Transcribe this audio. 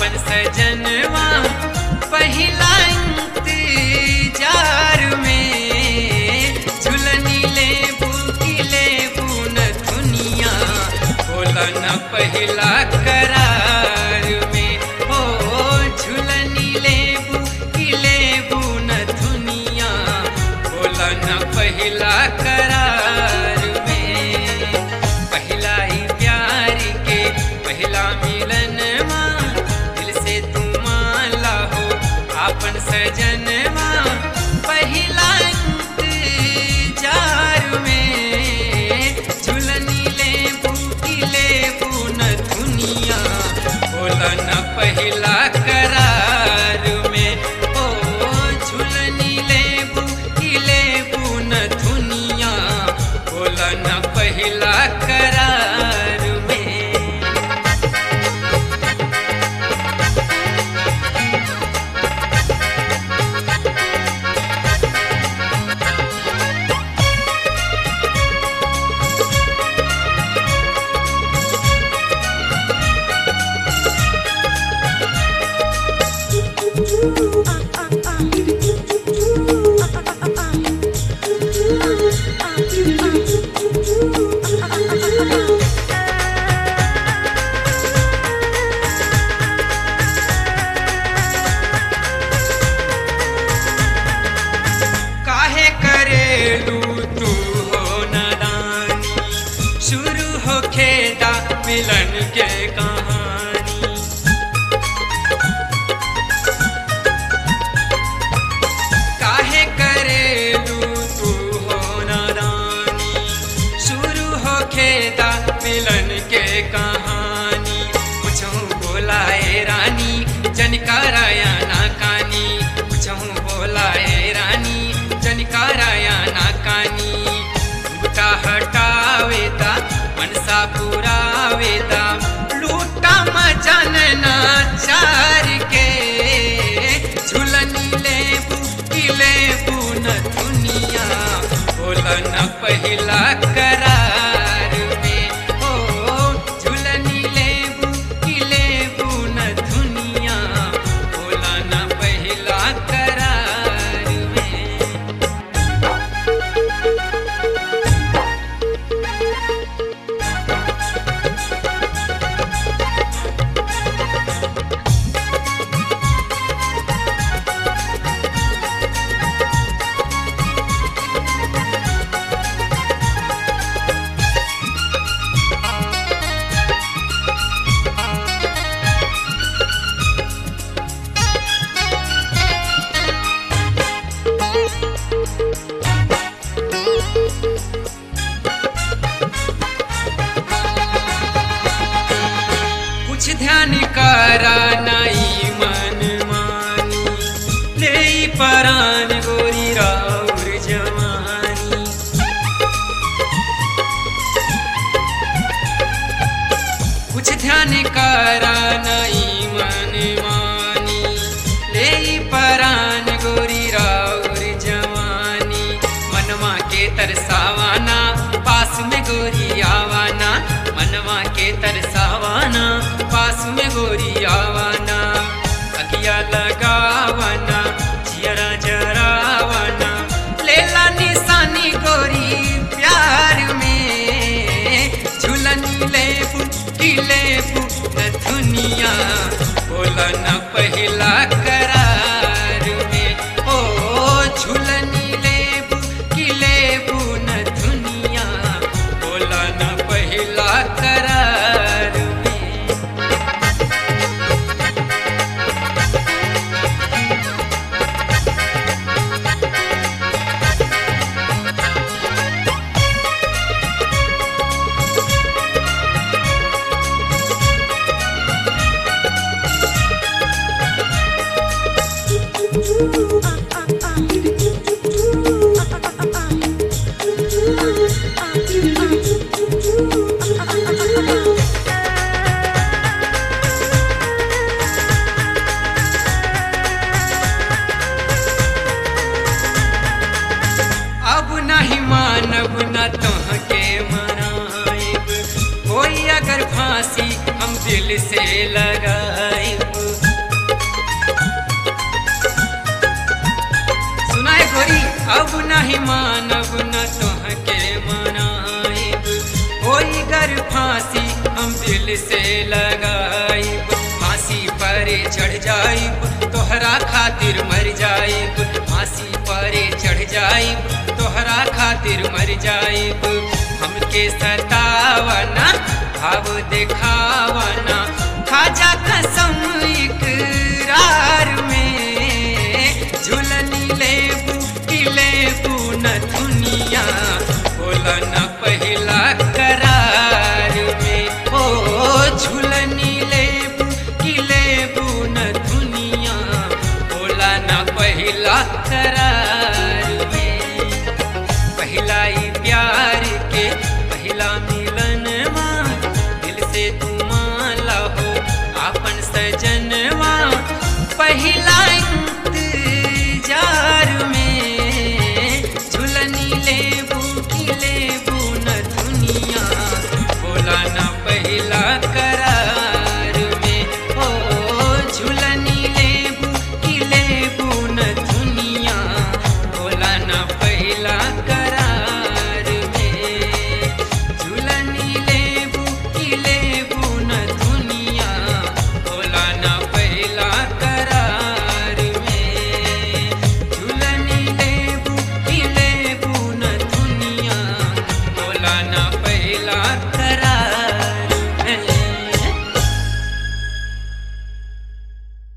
आपन सजनवा पहिला इंतजार में झुलनी ले बुकी ले बुन दुनिया बोला न पहिला करार में हो झुलनी ले बुकी ले बुन दुनिया बोला न पहिला करार में पहिला ही प्यार के पहिला मिलन माँ दिल से तू माला हो आपन सजनवा पहिला इंतजार में झुलनी ले बूटी ले बुन दुनिया बोला न पहिला करार में ओ झुलनी ले बूटी ले बुन दुनिया बोला न पहिला करार में काहे करेलू तू हो नादानी शुरू हो खेदा मिलन के कहानी काहे करेलू तू हो नादानी शुरू हो खेदा मिलन के कहानी मुझो बोलाए रानी जनकाराया ना कानी मुझो बोलाए रानी जनकाराया ना कानी बुटा हटावेदा मनसा पुरावेदा लूटा मजन ना चार के झुलनी ले बुकिले बुन दुनिया बोला न पहिला करार में ओ झुलनी ले बुकिले बुन दुनिया बोला न पहिला करार में कुछ ध्यान करा नाई मन मानी ले परान गोरी राउर जवानी कुछ ध्यान करा नाई मन मानी ले परान गोरी राउर जवानी मनवा के तरसावाना पास में गोरी आवाना मनवा के तरसावाना पास में गोरी आवाना अगिया लगावाना जियरा जरावाना लेला निशानी गोरी प्यार में झुलनी ले फुटी ले फुट दुनिया बोला न पहिला करार में ओ झुलनी ले बुकी ले बुन दुनिया बोला न पहिला करार में अब नहीं मानब न तोहके मनाइब कोई अगर फांसी हम दिल से लगाइब नहीं मानब न तोहके मनाइब होई गर फांसी हम दिल से लगाइब फांसी पर चढ़ जाइब तोहरा खातिर मर जाइब फांसी पर चढ़ जाइब तोहरा खातिर मर जाइब हमके सतावना भाव देखावना खाजा कसम इकरार में झुलनी लेबू की लेबू न दुनिया बोला न पहिला करार में ओ झुलनी लेबू की लेबू न दुनिया बोला न पहिला करार में पहिला ही प्यार के पहिला मिलन दिल से तू माला हो आपन सजनवा पहिला इंतजार में झुलनी लेबू की लेबू न दुनिया बोला न पहिला करार में ओ झुलनी लेबू की लेबू न दुनिया बोला न पहिला करार में झुलनी लेबू की लेबू न दुनिया बोला न पहिला करार में झुलनी लेबू की लेबू न दुनिया बोला न